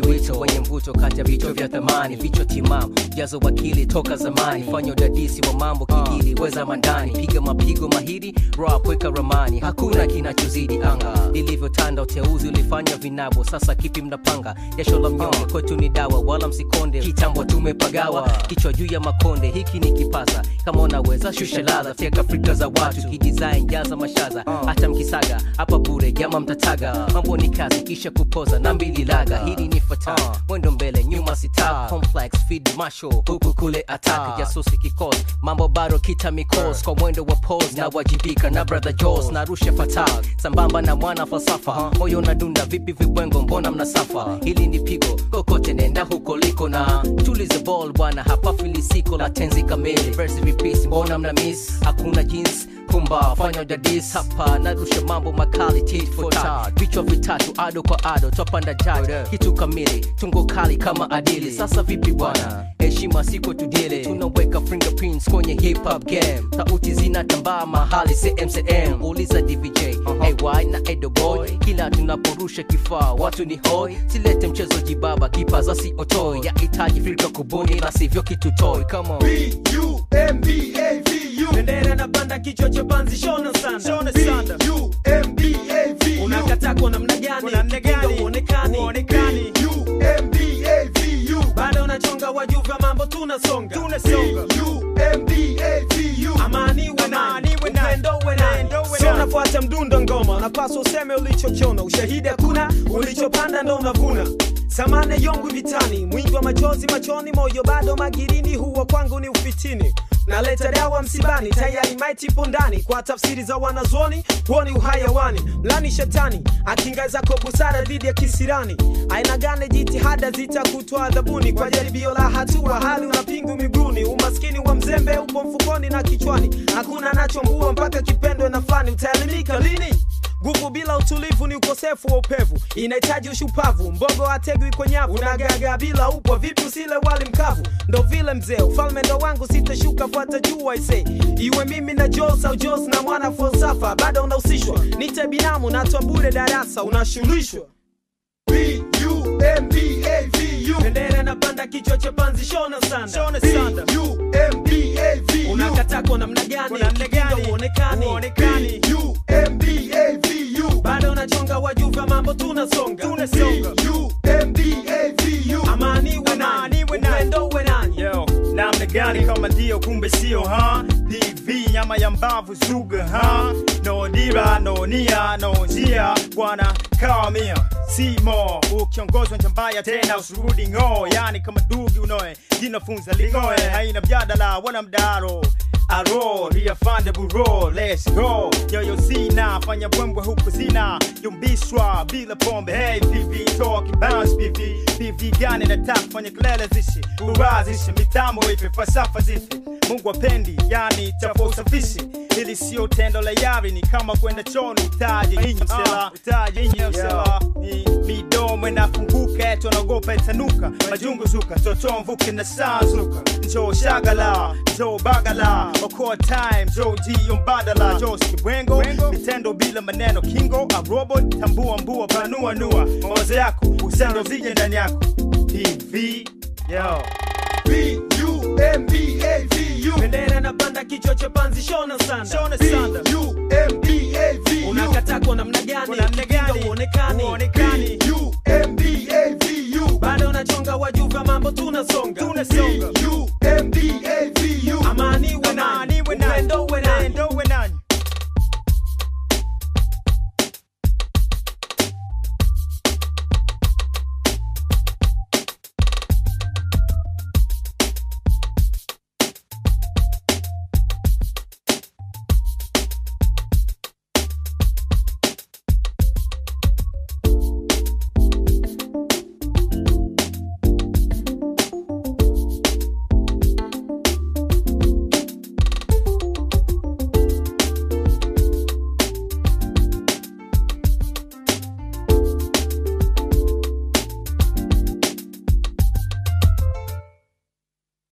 wito wenye mvuto kati ya vichwa vya thamani vichwa timamu jazo wakili toka zamani fanya udadisi wa mambo kijili weza mandani piga mapigo mahiri rap weka ramani hakuna kinachozidi anga lilivyotanda uteuzi ulifanya vinabo sasa kipi mnapanga jasho la mnyonge kwetu ni dawa wala msikonde kitambo tumepagawa kichwa juu ya makonde hiki ni kipaza kama unaweza shusha ladha fyeka afrika za watu kidesign jaza mashaza hata mkisaga hapa bure jama mtataga mambo ni kazi kisha kupoza na mbili laga hili ni fata mwendo mbele nyuma sita complex feed masho huku kule attack jasusi kikos mambo bado kita mikos kwa mwendo wa pose na wajibika na brother Jaws na rusha fatal sambamba na mwana falsafa moyo na dunda vipi vibwengo mbona mnasafa hili ni pigo kokote nenda huko liko na tulize ball bwana hapa filisiko la tenzi kamili verse repeats mbona mna miss hakuna jeans pumba fanya udadis hapa narusha mambo makali tit for tat vichwa vitatu ado kwa ado twapanda jaj kitu kamili tungo kali kama adili sasa vipi bwana heshima siko tudile tunaweka fingerprints kwenye hip hop game sauti zinatambaa mahali cmcm uliza dvj ay na edo boy kila tunaporusha kifaa watu ni hoi silete mchezo jibaba kipaza si otoi yahitaji filka kubuni na sivyo kitu toy come on B-U-M-B-A-V-U. bendera na banda kichwa cha panzi shona sanda B-U-M-B-A-V-U. unakata kwa namna gani Kinga uonekani B-U-M-B-A-V-U. bado unachonga wajuva mambo tunasonga B-U-M-B-A-V-U. amani we nani upendo we nani sio unafuata mdundo ngoma unapaswa useme ulichokiona ushahidi hakuna ulichopanda ndo unavuna samane yongu vitani mwingi wa machozi machoni moyo bado magirini huwa kwangu ni ufitini naleta dawa msibani tayari maiti ipo ndani kwa tafsiri za wanazuoni huo ni uhayawani mlani shetani akinga zako busara dhidi ya kisirani aina gane jitihada zitakutwa adhabuni kwa jaribio la hatua hali unapingu miguuni umaskini wa mzembe upo mfukoni na kichwani hakuna anachombua mpaka kipendwe na fani utaelimika lini nguvu bila utulivu ni ukosefu wa upevu inahitaji ushupavu mbogo ategwi kwa nyavu unagaga bila upwa vipi usile wali mkavu ndo vile mzee ufalme ndo wangu sitashuka fuata juu aise iwe mimi na jos au jos na mwana falsafa bado unahusishwa nite binamu natwa bure darasa unashulishwa B-U-M-B-A-V-U. bendera na panda kichwa cha panzi shona sanda B-U-M-B-A-V-U. unakata kwa namna gani Kinga uonekani B-U-M-B-A-V-U. bado unachonga wajuva mambo tunasonga B-U-M-B-A-V-U. amani we nani upendo we nani Yo, namna gani kama ndio kumbe sio ha dv nyama ya mbavu zuga ha no dira no nia no njia bwana kawamia simo ukiongozwa njambaya tena usurudi ng'o yani kama dugi unoe jinafunza lingoe haina mjadala wana mdaro aro riafande buro let's go yoyo sina fanya bwembwe huku zina yumbishwa bila pombe hey pv talk bounce pv pv gani nataka fanya kelele zishi urazishe mitambo ipe falsafa zifi mungu apendi yani chapo usafishi ili sio tendo la yari ni kama kwenda choni utaje inyi msela utaje inyi msela ni midomo inafunguka etu anaogopa itanuka majungu zuka toto mvuke na sanzuka njoo shagala njoo bagala okoa time njoo jio mbadala njoo skibwengo vitendo bila maneno kingo a robot tambua mbua panua nua mawazo yako usendo zije ndani yako tv yo B-U-M-B-A-V-U. bendera na panda kichwa cha panzi shona sanda shona sanda B-U-M-B-A-V-U. unakata kwa namna gani Kwa namna gani? Kinga uonekani uonekani B-U-M-B-A-V-U. bado unachonga wajuva mambo tunasonga